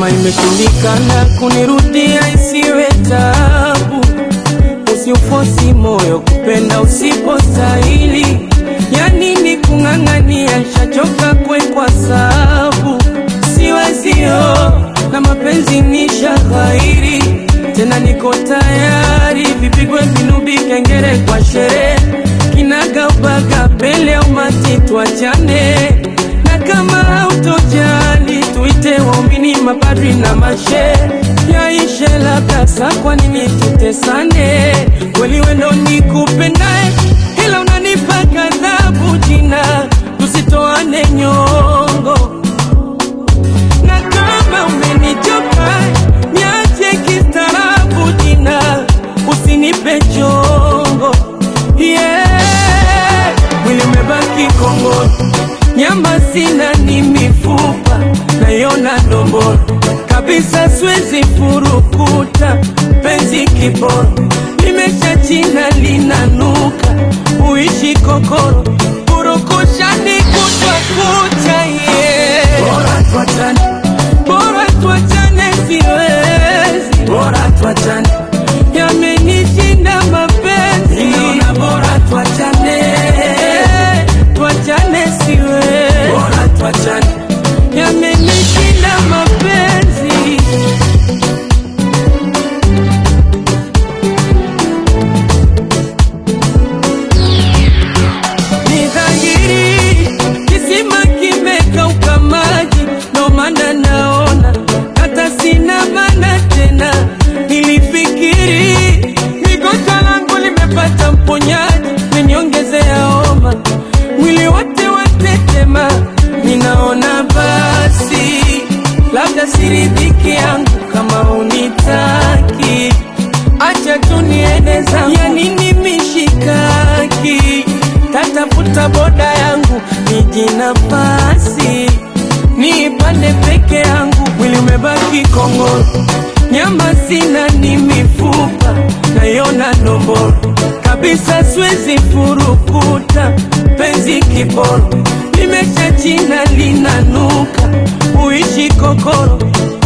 kama imeshindikana kunirudia isiwe tabu, usiufosi moyo kupenda usipostahili. Ya nini kung'ang'ania, shachoka kwekwa sabu, siwezio na mapenzi ni shaghairi, tena niko tayari, vipigwe vinubi, kengere kwa sherehe, kinaga ubaga, pele umati, tuachane na kama hautojali tuite waumini, mapadri na mashe yaishe, labda saa, kwa nini tutesane? Kweli wendo nikupendae, ila unanipa ghadhabu jina, tusitoane nyongo na kama umenichoka niache kistaarabu jina, usinipe chongo yeah. Mwili umebaki kongoro, nyama sina, ni mifupa naiona ndomboro kabisa, siwezi furukuta penzi kiboro, limesha china linanuka, uishi kokoro, purukushani kutwa kucha yeah. Bora tuachane, bora tuachane, siwezi, bora tuachane, yamenishinda mapenzi, ninaona bora tuachane, tuachane, siwezi, bora tuachane, yamenishinda mapenzi. Ni dhahiri kisima kimekauka maji, ndo maana naona hata sina maana tena. Nilifikiri migonjwa langu limepata mponyaji, meniongezea homa, mwili wote watetema. Ninaona basi labda siridhiki yangu kama unitaki, acha tu niende zangu, ya nini mishikaki tatafuta boda yangu niji nafasi niipande peke yangu, mwili umebaki kongoro, nyama sina, ni mifupa naiona ndomboro kabisa, siwezi furukuta penzi kiboro, limesha china linanuka, uishi kokoro